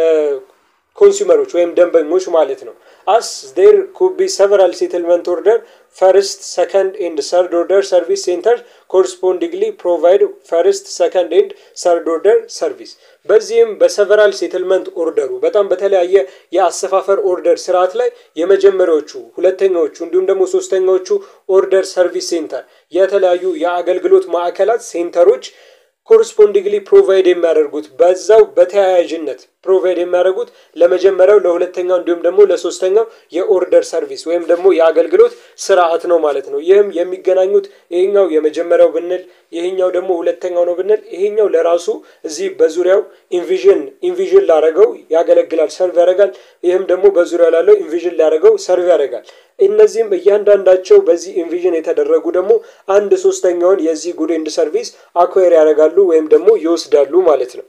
ኮንሱመሮች ወይም ደንበኞች ማለት ነው። አስ ዴር ኩድ ቢ ሰቨራል ሴትልመንት ኦርደር ፈርስት ሰከንድ ኤንድ ሰርድ ኦርደር ሰርቪስ ሴንተር ኮረስፖንዲንግሊ ፕሮቫይድ ፈርስት ሰከንድ ኤንድ ሰርድ ኦርደር ሰርቪስ። በዚህም በሰቨራል ሴትልመንት ኦርደሩ በጣም በተለያየ የአሰፋፈር ኦርደር ስርዓት ላይ የመጀመሪያዎቹ፣ ሁለተኛዎቹ እንዲሁም ደግሞ ሶስተኛዎቹ ኦርደር ሰርቪስ ሴንተር የተለያዩ የአገልግሎት ማዕከላት ሴንተሮች ኮረስፖንዲንግሊ ፕሮቫይድ የሚያደርጉት በዛው በተያያዥነት ፕሮቫይድ የሚያደርጉት ለመጀመሪያው ለሁለተኛው እንዲሁም ደግሞ ለሶስተኛው የኦርደር ሰርቪስ ወይም ደግሞ የአገልግሎት ስርዓት ነው ማለት ነው። ይህም የሚገናኙት ይሄኛው የመጀመሪያው ብንል ይሄኛው ደግሞ ሁለተኛው ነው ብንል ይሄኛው ለራሱ እዚህ በዙሪያው ኢንቪዥን ኢንቪዥን ላደረገው ያገለግላል፣ ሰርቭ ያደርጋል። ይህም ደግሞ በዙሪያው ላለው ኢንቪዥን ላደረገው ሰርቭ ያደርጋል። እነዚህም እያንዳንዳቸው በዚህ ኢንቪዥን የተደረጉ ደግሞ አንድ ሶስተኛውን የዚህ ጉድ ኤንድ ሰርቪስ አኳየር ያደርጋሉ ወይም ደግሞ ይወስዳሉ ማለት ነው።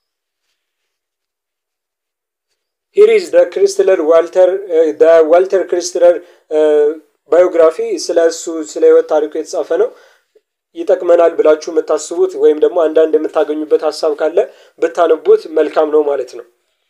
ሂር ኢዝ ደ ክሪስትለር ዋልተር ደ ዋልተር ክሪስትለር ባዮግራፊ ስለ እሱ ስለ ህይወት ታሪኩ የተጻፈ ነው። ይጠቅመናል ብላችሁ የምታስቡት ወይም ደግሞ አንዳንድ የምታገኙበት ሀሳብ ካለ ብታነቡት መልካም ነው ማለት ነው።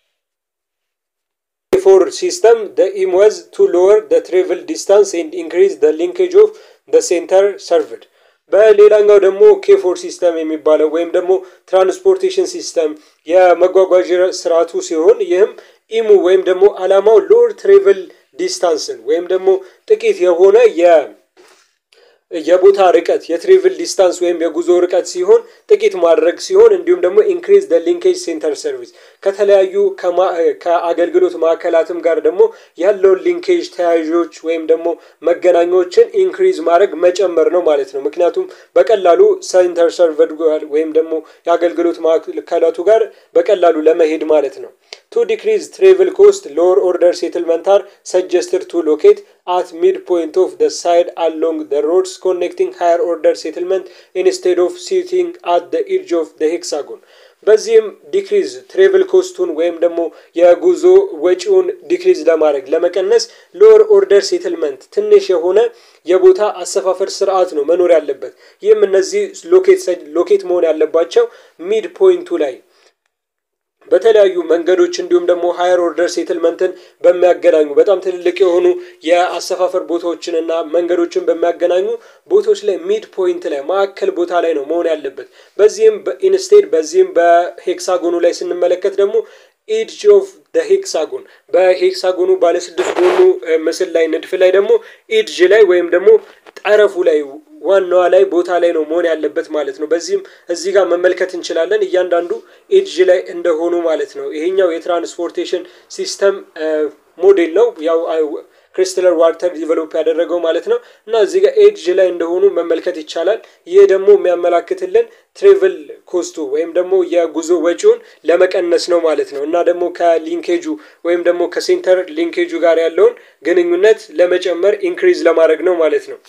ፎር ሲስተም ደ ኢም ዋዝ ቱ ሎወር ደ ትሬቭል ዲስታንስ ኤንድ ኢንክሪዝ ደ ሊንኬጅ ኦፍ ደ ሴንተር ሰርቭድ። በሌላኛው ደግሞ ኬፎር ሲስተም የሚባለው ወይም ደግሞ ትራንስፖርቴሽን ሲስተም የመጓጓዣ ስርዓቱ ሲሆን ይህም ኢሙ ወይም ደግሞ አላማው ሎወር ትሬቭል ዲስታንስን ወይም ደግሞ ጥቂት የሆነ የ የቦታ ርቀት የትሬቭል ዲስታንስ ወይም የጉዞ ርቀት ሲሆን ጥቂት ማድረግ ሲሆን እንዲሁም ደግሞ ኢንክሪዝ ደ ሊንኬጅ ሴንተር ሰርቪስ ከተለያዩ ከአገልግሎት ማዕከላትም ጋር ደግሞ ያለውን ሊንኬጅ ተያዦች ወይም ደግሞ መገናኛዎችን ኢንክሪዝ ማድረግ መጨመር ነው ማለት ነው። ምክንያቱም በቀላሉ ሴንተር ሰርቨድ ወይም ደግሞ የአገልግሎት ማዕከላቱ ጋር በቀላሉ ለመሄድ ማለት ነው። ቱ ዲክሪዝ ትሬቭል ኮስት ሎወር ኦርደር ሴትልመንት አር ሰጀስትድ ቱ ሎኬት at midpoint of the side along the roads connecting higher order settlement instead of sitting at the edge of the hexagon በዚህም ዲክሪዝ ትሬቭል ኮስቱን ወይም ደግሞ የጉዞ ወጪውን ዲክሪዝ ለማድረግ ለመቀነስ ሎወር ኦርደር ሴትልመንት ትንሽ የሆነ የቦታ አሰፋፈር ስርዓት ነው መኖር ያለበት። ይህም እነዚህ ሎኬት መሆን ያለባቸው ሚድ ፖይንቱ ላይ በተለያዩ መንገዶች እንዲሁም ደግሞ ሀየር ኦርደር ሴትልመንትን በሚያገናኙ በጣም ትልልቅ የሆኑ የአሰፋፈር ቦታዎችን እና መንገዶችን በሚያገናኙ ቦታዎች ላይ ሚድ ፖይንት ላይ ማዕከል ቦታ ላይ ነው መሆን ያለበት። በዚህም በኢንስቴድ በዚህም በሄክሳጎኑ ላይ ስንመለከት ደግሞ ኢድጅ ኦፍ ደ ሄክሳጎን በሄክሳጎኑ ባለስድስት ጎኑ ምስል ላይ ንድፍ ላይ ደግሞ ኢድጅ ላይ ወይም ደግሞ ጠረፉ ላይ ዋናዋ ላይ ቦታ ላይ ነው መሆን ያለበት ማለት ነው። በዚህም እዚህ ጋር መመልከት እንችላለን እያንዳንዱ ኤድጅ ላይ እንደሆኑ ማለት ነው። ይሄኛው የትራንስፖርቴሽን ሲስተም ሞዴል ነው። ያው ክሪስታለር ዋተር ዲቨሎፕ ያደረገው ማለት ነው። እና እዚህ ጋር ኤድጅ ላይ እንደሆኑ መመልከት ይቻላል። ይህ ደግሞ የሚያመላክትልን ትሬቭል ኮስቱ ወይም ደግሞ የጉዞ ወጪውን ለመቀነስ ነው ማለት ነው። እና ደግሞ ከሊንኬጁ ወይም ደግሞ ከሴንተር ሊንኬጁ ጋር ያለውን ግንኙነት ለመጨመር ኢንክሪዝ ለማድረግ ነው ማለት ነው።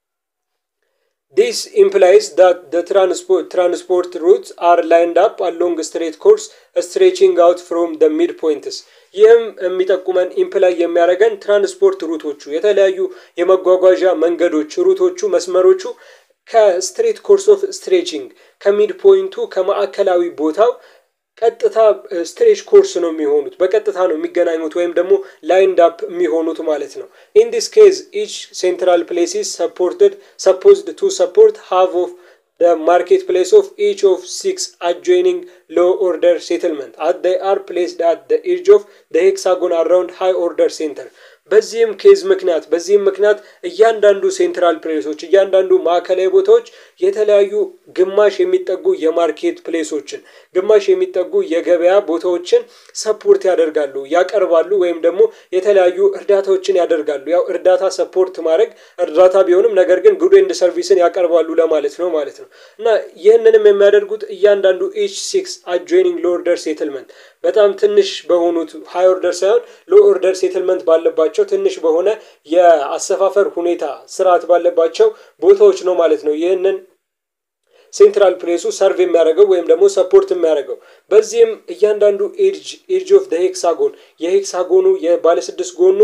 ዲስ ኢምፕላይስ ዳት ደ ትራንስፖርት ትራንስፖርት ሩትስ አር ላይንድ አፕ አሎንግ ስትሬት ኮርስ ስትሬቺንግ አውት ፍሮም ደ ሚድ ፖይንትስ። ይህም የሚጠቁመን ኢምፕላይ የሚያደርገን ትራንስፖርት ሩቶቹ የተለያዩ የመጓጓዣ መንገዶች ሩቶቹ መስመሮቹ ከስትሬት ኮርስ ኦፍ ስትሬቺንግ ከሚድ ፖይንቱ ከማዕከላዊ ቦታው ቀጥታ ስትሬች ኮርስ ነው የሚሆኑት በቀጥታ ነው የሚገናኙት ወይም ደግሞ ላይንድ አፕ የሚሆኑት ማለት ነው። ኢን ዲስ ኬዝ ኢች ሴንትራል ፕሌሲስ ሰፖርትድ ሰፖዝድ ቱ ሰፖርት ሃቭ ኦፍ the marketplace of each of six adjoining low order settlement as they are placed at the edge of the hexagon around high order center በዚህም ኬዝ ምክንያት በዚህም ምክንያት እያንዳንዱ ሴንትራል ፕሌሶች እያንዳንዱ ማዕከላዊ ቦታዎች የተለያዩ ግማሽ የሚጠጉ የማርኬት ፕሌሶችን ግማሽ የሚጠጉ የገበያ ቦታዎችን ሰፖርት ያደርጋሉ ያቀርባሉ ወይም ደግሞ የተለያዩ እርዳታዎችን ያደርጋሉ። ያው እርዳታ ሰፖርት ማድረግ እርዳታ ቢሆንም ነገር ግን ጉድ ኤንድ ሰርቪስን ያቀርባሉ ለማለት ነው ማለት ነው። እና ይህንንም የሚያደርጉት እያንዳንዱ ኤች ሲክስ አጆይኒንግ ሎ ኦርደር ሴትልመንት በጣም ትንሽ በሆኑት ሃይ ኦርደር ሳይሆን ሎ ኦርደር ሴትልመንት ባለባቸው ትንሽ በሆነ የአሰፋፈር ሁኔታ ስርዓት ባለባቸው ቦታዎች ነው ማለት ነው። ይህንን ሴንትራል ፕሌሱ ሰርቭ የሚያደርገው ወይም ደግሞ ሰፖርት የሚያደርገው በዚህም እያንዳንዱ ኤድጅ ኤድጅ ኦፍ ደ ሄክሳጎን የሄክሳጎኑ የባለስድስት ጎኑ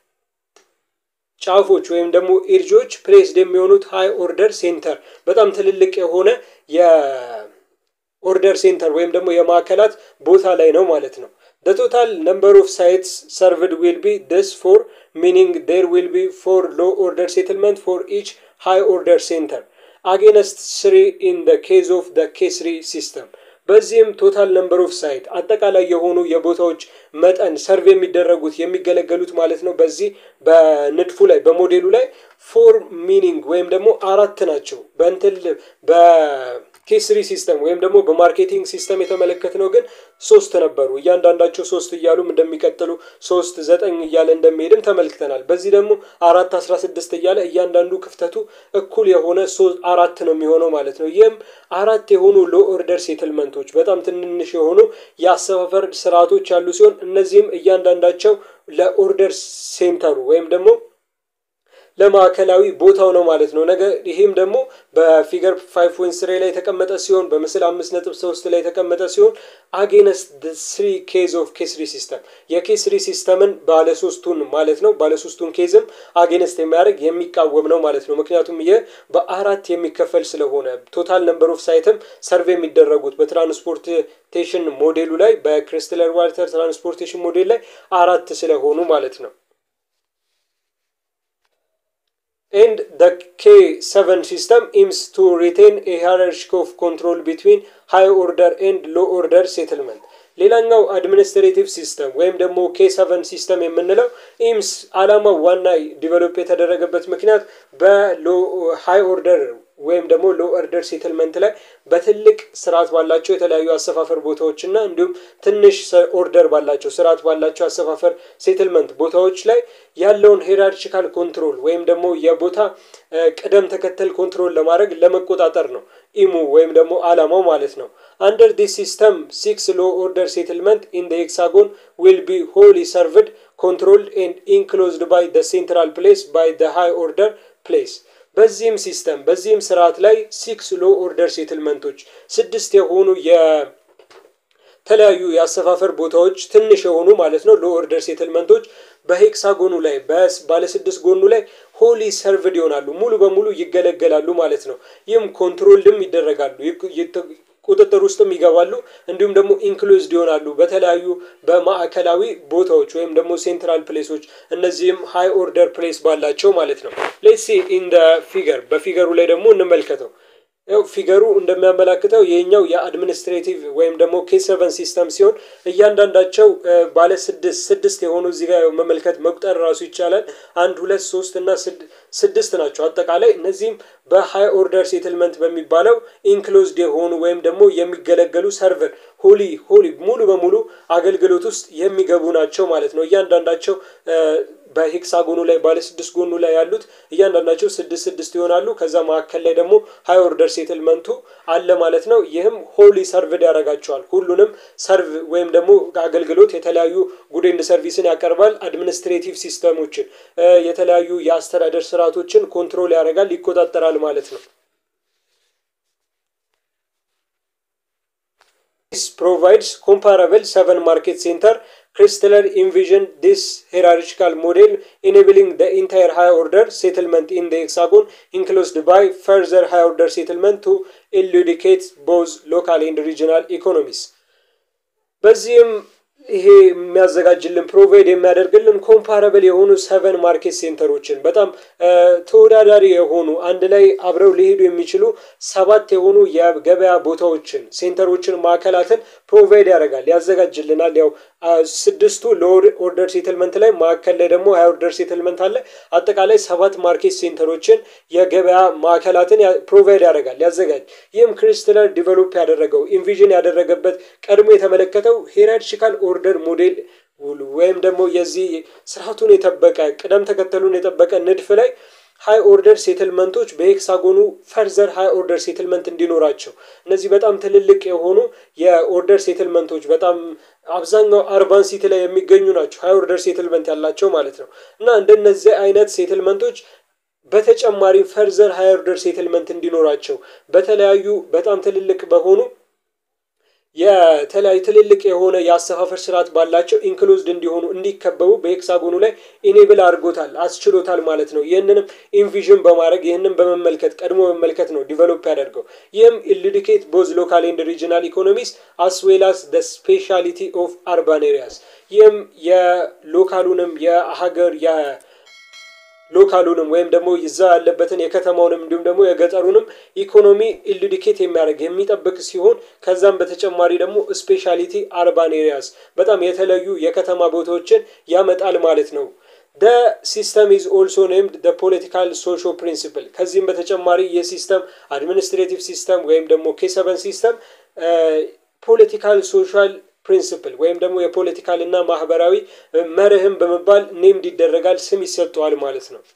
ጫፎች ወይም ደግሞ ኤድጆች ፕሌስድ የሚሆኑት ሃይ ኦርደር ሴንተር በጣም ትልልቅ የሆነ የኦርደር ሴንተር ወይም ደግሞ የማዕከላት ቦታ ላይ ነው ማለት ነው። The total number of sites served will be this for meaning there will be four low order settlement for each high order center against three in the case of the K3 system. በዚህም ቶታል ነምበር ኦፍ ሳይት አጠቃላይ የሆኑ የቦታዎች መጠን ሰርቭ የሚደረጉት የሚገለገሉት ማለት ነው። በዚህ በንድፉ ላይ በሞዴሉ ላይ ፎር ሚኒንግ ወይም ደግሞ አራት ናቸው። በእንትል በኬስሪ ሲስተም ወይም ደግሞ በማርኬቲንግ ሲስተም የተመለከትነው ግን ሶስት ነበሩ። እያንዳንዳቸው ሶስት እያሉም እንደሚቀጥሉ ሶስት ዘጠኝ እያለ እንደሚሄድም ተመልክተናል። በዚህ ደግሞ አራት አስራ ስድስት እያለ እያንዳንዱ ክፍተቱ እኩል የሆነ አራት ነው የሚሆነው ማለት ነው። ይህም አራት የሆኑ ሎ ኦርደር ሴትልመንቶች በጣም ትንንሽ የሆኑ የአሰፋፈር ስርዓቶች ያሉ ሲሆን እነዚህም እያንዳንዳቸው ለኦርደር ሴንተሩ ወይም ደግሞ ለማዕከላዊ ቦታው ነው ማለት ነው። ነገ ይህም ደግሞ በፊገር ፋይቭ ፖይንት ስሪ ላይ የተቀመጠ ሲሆን በምስል አምስት ነጥብ ሶስት ላይ የተቀመጠ ሲሆን አጌነስት ስሪ ኬዝ ኦፍ ኬስሪ ሲስተም የኬስሪ ሲስተምን ባለሶስቱን ማለት ነው ባለሶስቱን ኬዝም አጌነስት የሚያደርግ የሚቃወም ነው ማለት ነው። ምክንያቱም ይህ በአራት የሚከፈል ስለሆነ ቶታል ነምበር ኦፍ ሳይትም ሰርቬ የሚደረጉት በትራንስፖርቴሽን ሞዴሉ ላይ በክሪስታለር ዋልተር ትራንስፖርቴሽን ሞዴል ላይ አራት ስለሆኑ ማለት ነው። and the K7 system aims to retain a hierarchy of control between high order and low order settlement. ሌላኛው አድሚኒስትሬቲቭ ሲስተም ወይም ደግሞ ኬ7 ሲስተም የምንለው ኢምስ አላማው ዋና ዲቨሎፕ የተደረገበት ምክንያት በሎ ሃይ ኦርደር ወይም ደግሞ ሎ ኦርደር ሴትልመንት ላይ በትልቅ ስርዓት ባላቸው የተለያዩ አሰፋፈር ቦታዎች እና እንዲሁም ትንሽ ኦርደር ባላቸው ስርዓት ባላቸው አሰፋፈር ሴትልመንት ቦታዎች ላይ ያለውን ሄራርቺካል ኮንትሮል ወይም ደግሞ የቦታ ቅደም ተከተል ኮንትሮል ለማድረግ ለመቆጣጠር ነው ኢሙ ወይም ደግሞ አላማው ማለት ነው። አንደር ዲስ ሲስተም ሲክስ ሎ ኦርደር ሴትልመንት ኢን ደ ሄክሳጎን ዊል ቢ ሆሊ ሰርቭድ ኮንትሮልድ ኤንድ ኢንክሎዝድ ባይ ደ ሴንትራል ፕሌስ ባይ ደ ሃይ ኦርደር ፕሌስ በዚህም ሲስተም በዚህም ስርዓት ላይ ሲክስ ሎ ኦርደር ሴትልመንቶች ስድስት የሆኑ የተለያዩ የአሰፋፈር ቦታዎች ትንሽ የሆኑ ማለት ነው ሎ ኦርደር ሴትልመንቶች በሄክሳጎኑ ላይ ባለስድስት ጎኑ ላይ ሆሊ ሰርቭድ ይሆናሉ ሙሉ በሙሉ ይገለገላሉ ማለት ነው። ይህም ኮንትሮልድም ይደረጋሉ ቁጥጥር ውስጥም ይገባሉ እንዲሁም ደግሞ ኢንክሉዝድ ይሆናሉ በተለያዩ በማዕከላዊ ቦታዎች ወይም ደግሞ ሴንትራል ፕሌሶች እነዚህም ሃይ ኦርደር ፕሌስ ባላቸው ማለት ነው። ሌትሲ ኢንደ ፊገር በፊገሩ ላይ ደግሞ እንመልከተው። ያው ፊገሩ እንደሚያመላክተው ይህኛው የአድሚኒስትሬቲቭ ወይም ደግሞ ኬሰቨን ሲስተም ሲሆን እያንዳንዳቸው ባለ ስድስት ስድስት የሆኑ እዚህ ጋር መመልከት መቁጠር ራሱ ይቻላል። አንድ ሁለት ሶስት እና ስድስት ናቸው አጠቃላይ እነዚህም በሃይ ኦርደር ሴትልመንት በሚባለው ኢንክሎዝድ የሆኑ ወይም ደግሞ የሚገለገሉ ሰርቨር ሆሊ ሆሊ ሙሉ በሙሉ አገልግሎት ውስጥ የሚገቡ ናቸው ማለት ነው። እያንዳንዳቸው በሄክሳጎኑ ላይ ባለ ስድስት ጎኑ ላይ ያሉት እያንዳንዳቸው ስድስት ስድስት ይሆናሉ። ከዛ መካከል ላይ ደግሞ ሀይ ኦርደር ሴትልመንቱ አለ ማለት ነው። ይህም ሆሊ ሰርቭድ ያደርጋቸዋል። ሁሉንም ሰርቭ ወይም ደግሞ አገልግሎት የተለያዩ ጉድ ኤንድ ሰርቪስን ያቀርባል። አድሚኒስትሬቲቭ ሲስተሞችን የተለያዩ የአስተዳደር ስርዓቶችን ኮንትሮል ያደርጋል፣ ይቆጣጠራል ማለት ነው። This provides comparable seven market center. Chrysler envisioned this hierarchical model enabling the entire high order settlement in the hexagon enclosed by further high order settlement to elucidate both local and regional economies. በዚህም ይሄ የሚያዘጋጅልን ፕሮቫይድ የሚያደርግልን ኮምፓረብል የሆኑ ሰቨን ማርኬት ሴንተሮችን በጣም ተወዳዳሪ የሆኑ አንድ ላይ አብረው ሊሄዱ የሚችሉ ሰባት የሆኑ የገበያ ቦታዎችን ሴንተሮችን ማዕከላትን ፕሮቫይድ ያደርጋል ያዘጋጅልናል። ያው ስድስቱ ለኦርደር ሴትልመንት ላይ ማዕከል ላይ ደግሞ ሀይ ኦርደር ሴትልመንት አለ። አጠቃላይ ሰባት ማርኬት ሴንተሮችን የገበያ ማዕከላትን ፕሮቫይድ ያደርጋል ያዘጋጅ። ይህም ክሪስትለር ዲቨሎፕ ያደረገው ኢንቪዥን ያደረገበት ቀድሞ የተመለከተው ሄራርቺካል ኦርደር ሞዴል ወይም ደግሞ የዚህ ስርዓቱን የጠበቀ ቅደም ተከተሉን የጠበቀ ንድፍ ላይ ሃይ ኦርደር ሴትልመንቶች በሄክሳጎኑ ፈርዘር ሃይ ኦርደር ሴትልመንት እንዲኖራቸው እነዚህ በጣም ትልልቅ የሆኑ የኦርደር ሴትልመንቶች በጣም አብዛኛው አርባን ሲቲ ላይ የሚገኙ ናቸው። ሃይ ኦርደር ሴትልመንት ያላቸው ማለት ነው እና እንደነዚህ አይነት ሴትልመንቶች በተጨማሪ ፈርዘር ሃይ ኦርደር ሴትልመንት እንዲኖራቸው በተለያዩ በጣም ትልልቅ በሆኑ የተለያዩ ትልልቅ የሆነ የአሰፋፈር ስርዓት ባላቸው ኢንክሉዝድ እንዲሆኑ እንዲከበቡ በሄክሳጎኑ ላይ ኢኔብል አድርጎታል አስችሎታል ማለት ነው። ይህንንም ኢንቪዥን በማድረግ ይህንን በመመልከት ቀድሞ መመልከት ነው ዲቨሎፕ ያደርገው። ይህም ኢሉዲኬት ቦዝ ሎካል ኤንድ ሪጂናል ኢኮኖሚስ አስ ዌል አስ ደ ስፔሻሊቲ ኦፍ አርባን ኤሪያስ ይህም የሎካሉንም የሀገር ሎካሉንም ወይም ደግሞ ይዛ ያለበትን የከተማውንም እንዲሁም ደግሞ የገጠሩንም ኢኮኖሚ ኢሉዲኬት የሚያደርግ የሚጠብቅ ሲሆን ከዛም በተጨማሪ ደግሞ ስፔሻሊቲ አርባን ኤሪያስ በጣም የተለዩ የከተማ ቦታዎችን ያመጣል ማለት ነው። ደ ሲስተም ኢዝ ኦልሶ ኔምድ ደ ፖለቲካል ሶሾ ፕሪንሲፕል። ከዚህም በተጨማሪ የሲስተም አድሚኒስትሬቲቭ ሲስተም ወይም ደግሞ ኬሰበን ሲስተም ፖለቲካል ሶሻል ፕሪንስፕል ወይም ደግሞ የፖለቲካል እና ማህበራዊ መርህም በመባል ኔምድ ይደረጋል፣ ስም ይሰጠዋል ማለት ነው።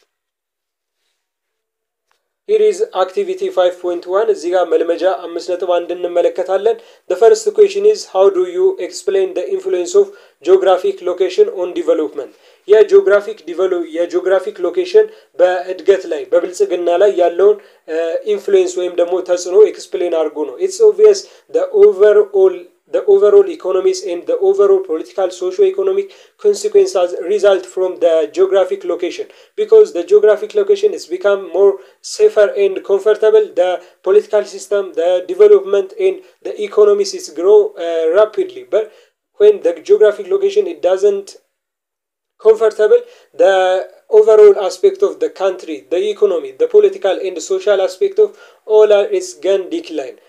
ሂር ኢዝ አክቲቪቲ 5.1 እዚህ ጋር መልመጃ አምስት ነጥብ አንድ እንመለከታለን። ደ ፈርስት ኩዌሽን ኢዝ ሃው ዱ ዩ ኤክስፕሌን ደ ኢንፍሉዌንስ ኦፍ ጂኦግራፊክ ሎኬሽን ኦን ዲቨሎፕመንት የጂኦግራፊክ የጂኦግራፊክ ሎኬሽን በእድገት ላይ በብልጽግና ላይ ያለውን ኢንፍሉዌንስ ወይም ደግሞ ተጽዕኖ ኤክስፕሌን አድርጎ ነው። ኢትስ ኦብቪየስ ደ ኦቨርኦል the overall economies and the overall political socio-economic consequences result from the geographic location because the geographic location is become more safer and comfortable the political system the development and the economies is grow uh, rapidly but when the geographic location it doesn't comfortable the overall aspect of the country the economy the political and the social aspect of all are is gun decline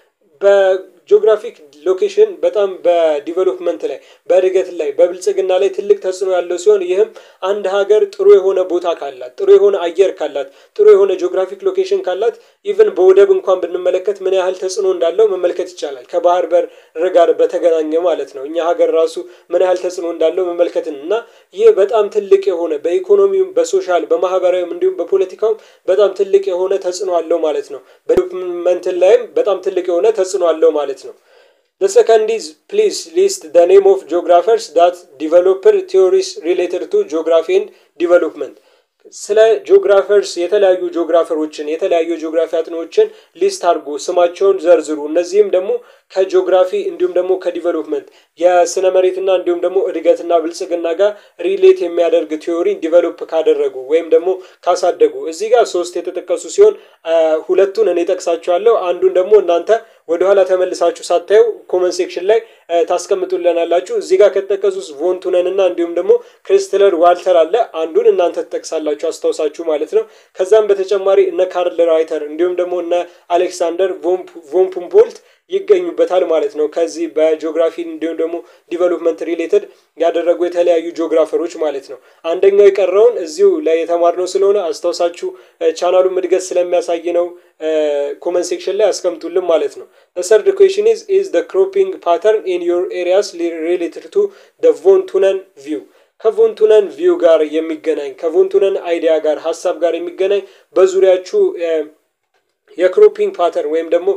ጂኦግራፊክ ሎኬሽን በጣም በዲቨሎፕመንት ላይ በእድገት ላይ በብልጽግና ላይ ትልቅ ተጽዕኖ ያለው ሲሆን ይህም አንድ ሀገር ጥሩ የሆነ ቦታ ካላት ጥሩ የሆነ አየር ካላት ጥሩ የሆነ ጂኦግራፊክ ሎኬሽን ካላት ኢቨን በወደብ እንኳን ብንመለከት ምን ያህል ተጽዕኖ እንዳለው መመልከት ይቻላል። ከባህር በር ጋር በተገናኘ ማለት ነው። እኛ ሀገር ራሱ ምን ያህል ተጽዕኖ እንዳለው መመልከትን እና ይህ በጣም ትልቅ የሆነ በኢኮኖሚውም በሶሻል በማህበራዊም እንዲሁም በፖለቲካውም በጣም ትልቅ የሆነ ተጽዕኖ አለው ማለት ነው። በዲቨሎፕመንት ላይም በጣም ትልቅ የሆነ ተጽዕኖ አለው ማለት ነው። The second is please list the name of geographers that developer theories related to geography and development. ስለ ጂኦግራፈርስ የተለያዩ ጂኦግራፈሮችን የተለያዩ ጂኦግራፊ አጥኖችን ሊስት አድርጎ ስማቸውን ዘርዝሩ። እነዚህም ደግሞ ከጂኦግራፊ እንዲሁም ደግሞ ከዲቨሎፕመንት የስነ መሬትና እንዲሁም ደግሞ እድገትና ብልጽግና ጋር ሪሌት የሚያደርግ ቲዮሪ ዲቨሎፕ ካደረጉ ወይም ደግሞ ካሳደጉ እዚህ ጋር ሶስት የተጠቀሱ ሲሆን ሁለቱን እኔ ጠቅሳችኋለሁ። አንዱን ደግሞ እናንተ ወደኋላ ተመልሳችሁ ሳታዩ ኮመንት ሴክሽን ላይ ታስቀምጡልናላችሁ። እዚህ ጋር ከተጠቀሱት ቮንቱነን እና እንዲሁም ደግሞ ክሪስትለር ዋልተር አለ። አንዱን እናንተ ትጠቅሳላችሁ አስታውሳችሁ ማለት ነው። ከዛም በተጨማሪ እነ ካርል ራይተር እንዲሁም ደግሞ እነ አሌክሳንደር ቮን ፑምፖልት ይገኙበታል ማለት ነው። ከዚህ በጂኦግራፊ እንዲሁም ደግሞ ዲቨሎፕመንት ሪሌትድ ያደረጉ የተለያዩ ጂኦግራፈሮች ማለት ነው። አንደኛው የቀረውን እዚሁ ላይ የተማርነው ስለሆነ አስታውሳችሁ ቻናሉን እድገት ስለሚያሳይ ነው ኮመንት ሴክሽን ላይ አስቀምጡልን ማለት ነው። ሰርድ ኩዌሽን ኢዝ ኢዝ ደ ክሮፒንግ ፓተርን ኢን ዮር ኤሪያስ ሪሌትድ ቱ ደ ቮን ቱነን ቪው ከቮንቱነን ቪው ጋር የሚገናኝ ከቮንቱነን አይዲያ ጋር ሀሳብ ጋር የሚገናኝ በዙሪያችሁ የክሮፒንግ ፓተርን ወይም ደግሞ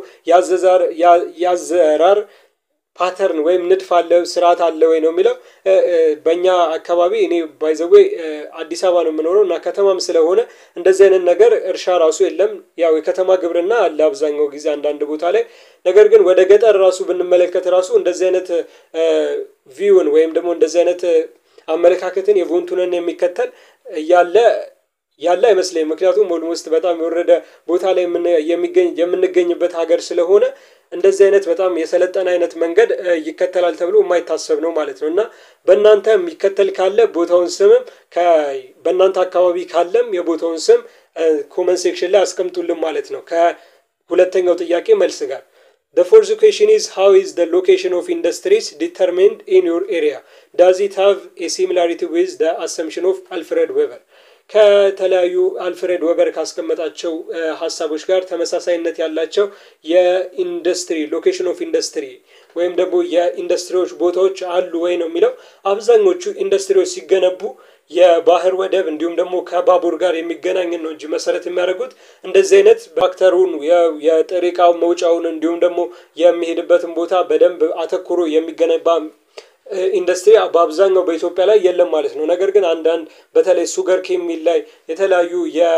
ያዘራር ፓተርን ወይም ንድፍ አለ ስርዓት አለ ወይ ነው የሚለው። በእኛ አካባቢ እኔ ባይዘዌ አዲስ አበባ ነው የምኖረው እና ከተማም ስለሆነ እንደዚህ አይነት ነገር እርሻ ራሱ የለም። ያው የከተማ ግብርና አለ አብዛኛው ጊዜ አንዳንድ ቦታ ላይ። ነገር ግን ወደ ገጠር ራሱ ብንመለከት ራሱ እንደዚህ አይነት ቪውን ወይም ደግሞ እንደዚህ አይነት አመለካከትን የቮንቱነን የሚከተል ያለ ያለ አይመስለኝም። ምክንያቱም ኦልሞስት በጣም የወረደ ቦታ ላይ የሚገኝ የምንገኝበት ሀገር ስለሆነ እንደዚህ አይነት በጣም የሰለጠነ አይነት መንገድ ይከተላል ተብሎ የማይታሰብ ነው ማለት ነው። እና በእናንተ የሚከተል ካለ ቦታውን ስምም በእናንተ አካባቢ ካለም የቦታውን ስም ኮመን ሴክሽን ላይ አስቀምጡልን ማለት ነው። ከሁለተኛው ጥያቄ መልስ ጋር The fourth question is how is the location of industries determined in your area? Does it have a similarity with the assumption of Alfred Weber? ከተለያዩ አልፍሬድ ወበር ካስቀመጣቸው ሀሳቦች ጋር ተመሳሳይነት ያላቸው የኢንዱስትሪ ሎኬሽን ኦፍ ኢንዱስትሪ ወይም ደግሞ የኢንዱስትሪዎች ቦታዎች አሉ ወይ ነው የሚለው። አብዛኞቹ ኢንዱስትሪዎች ሲገነቡ የባህር ወደብ እንዲሁም ደግሞ ከባቡር ጋር የሚገናኝን ነው እንጂ መሰረት የሚያደርጉት እንደዚህ አይነት ፋክተሩን የጥሬ ዕቃ መውጫውን እንዲሁም ደግሞ የሚሄድበትን ቦታ በደንብ አተኩሮ የሚገነባ ኢንዱስትሪ በአብዛኛው በኢትዮጵያ ላይ የለም ማለት ነው። ነገር ግን አንዳንድ በተለይ ሱገር ኬሚል ላይ የተለያዩ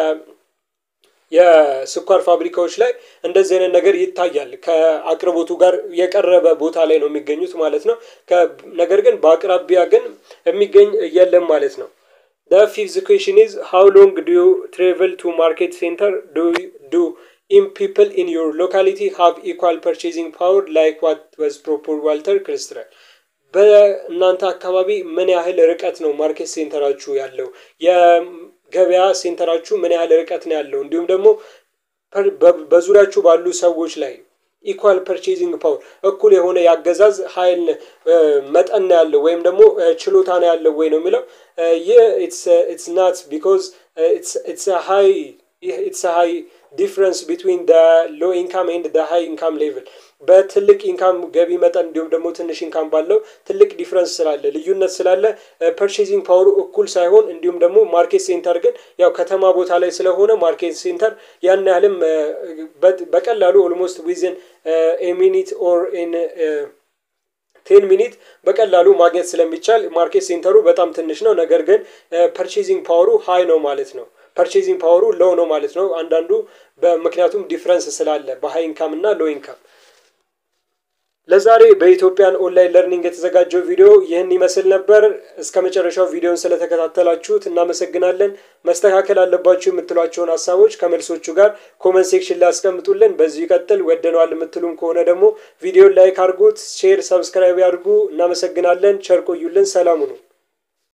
የስኳር ፋብሪካዎች ላይ እንደዚህ አይነት ነገር ይታያል። ከአቅርቦቱ ጋር የቀረበ ቦታ ላይ ነው የሚገኙት ማለት ነው። ነገር ግን በአቅራቢያ ግን የሚገኝ የለም ማለት ነው። The fifth question is how long do you travel to market center? Do do in people in your locality have equal purchasing power like what was proposed Walter Christian? በእናንተ አካባቢ ምን ያህል ርቀት ነው ማርኬት ሴንተራችሁ ያለው? የገበያ ሴንተራችሁ ምን ያህል ርቀት ነው ያለው? እንዲሁም ደግሞ በዙሪያችሁ ባሉ ሰዎች ላይ ኢኳል ፐርቼዚንግ ፓወር እኩል የሆነ የአገዛዝ ኃይል መጠን ነው ያለው ወይም ደግሞ ችሎታ ነው ያለው ወይ ነው የሚለው። ይህ ኢትስ ናት ቢኮዝ ኢትስ ሃይ ኢትስ ሃይ ዲፍረንስ ቢትዊን ሎ ኢንካም ኤንድ ሃይ ኢንካም ሌቭል በትልቅ ኢንካም ገቢ መጠን እንዲሁም ደግሞ ትንሽ ኢንካም ባለው ትልቅ ዲፍረንስ ስላለ ልዩነት ስላለ ፐርቼዚንግ ፓወሩ እኩል ሳይሆን እንዲሁም ደግሞ ማርኬት ሴንተር ግን ያው ከተማ ቦታ ላይ ስለሆነ ማርኬት ሴንተር ያን ያህልም በቀላሉ ኦልሞስት ዊዝን ኤ ሚኒት ኦር ኢን ቴን ሚኒት በቀላሉ ማግኘት ስለሚቻል ማርኬት ሴንተሩ በጣም ትንሽ ነው። ነገር ግን ፐርቼዚንግ ፓወሩ ሀይ ነው ማለት ነው። ፐርቼዚንግ ፓወሩ ሎው ነው ማለት ነው። አንዳንዱ በምክንያቱም ዲፍረንስ ስላለ በሀይ ኢንካም እና ሎ ኢንካም። ለዛሬ በኢትዮጵያን ኦንላይን ለርኒንግ የተዘጋጀው ቪዲዮ ይህን ይመስል ነበር። እስከ መጨረሻው ቪዲዮን ስለተከታተላችሁት እናመሰግናለን። መስተካከል አለባችሁ የምትሏቸውን ሀሳቦች ከመልሶቹ ጋር ኮመንት ሴክሽን ላይ አስቀምጡልን። በዚሁ ይቀጥል ወደነዋል የምትሉም ከሆነ ደግሞ ቪዲዮን ላይክ አድርጉት፣ ሼር፣ ሰብስክራይብ ያድርጉ። እናመሰግናለን። ቸር ቆዩልን። ሰላሙ ነው።